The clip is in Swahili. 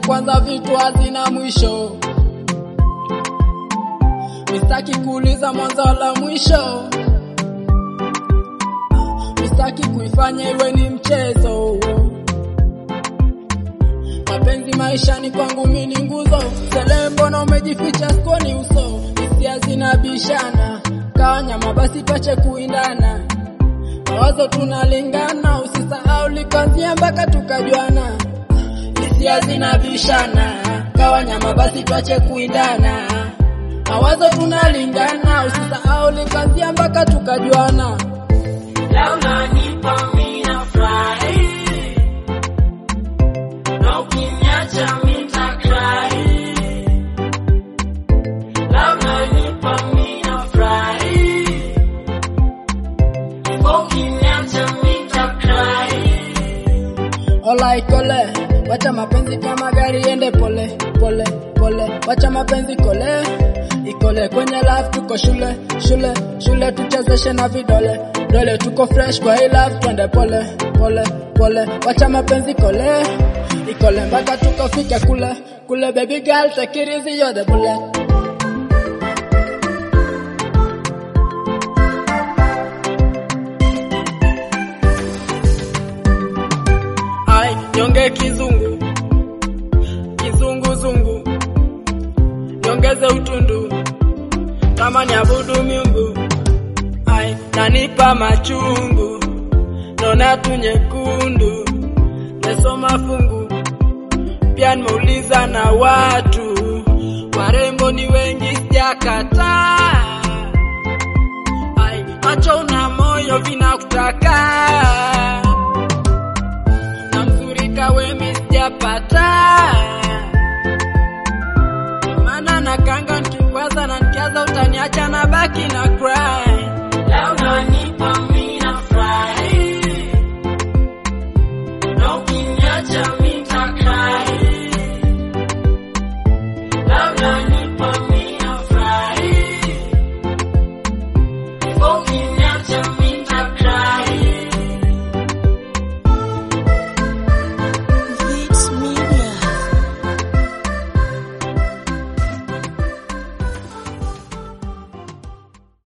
kwanza vitu hazina mwisho. Mistaki kuuliza mwanzo wala mwisho. Mistaki kuifanya iwe ni mchezo. Mapenzi maishani kwangu mimi ni nguzo. Sele mbona umejificha skoni uso? Hisia zinabishana. Kawanyama basi pache kuindana. Mawazo tunalingana, usisahau likanzia mpaka tukajuana. Hisia zinabishana, kawanyama basi twache kuindana. Mawazo tunalingana, usisahau likanzia mpaka tukajuana. Leo unanipa mimi nafurahi, na ukiniacha mimi nitacry. Leo unanipa mimi nafurahi, ukiniacha mimi nitacry. Ola ikole, wacha mapenzi kama gari ende pole pole pole, wacha mapenzi kole ikole kwenye love, tuko shule shule shule, tuchezeshe na vidole dole, tuko fresh kwa hii love, twende pole pole pole, wacha mapenzi kole ikole mpaka tukafike kule kule, baby girl take it easy, you're the bullet. Ai, nyonge kizungu kizunguzungu, nyongeze utundu kama ni abudu miungu. Ai, nanipa machungu, naona tu nyekundu, mesoma fungu pia nimeuliza na watu warembo ni wengi, sijakataa. Ai, macho una moyo vinakutaka na mzuri kawe mi sijapata, maana nakanga nikikwaza na nikiaza utaniacha na baki na cry. Leo unanipa mimi nafurahi, na ukiniacha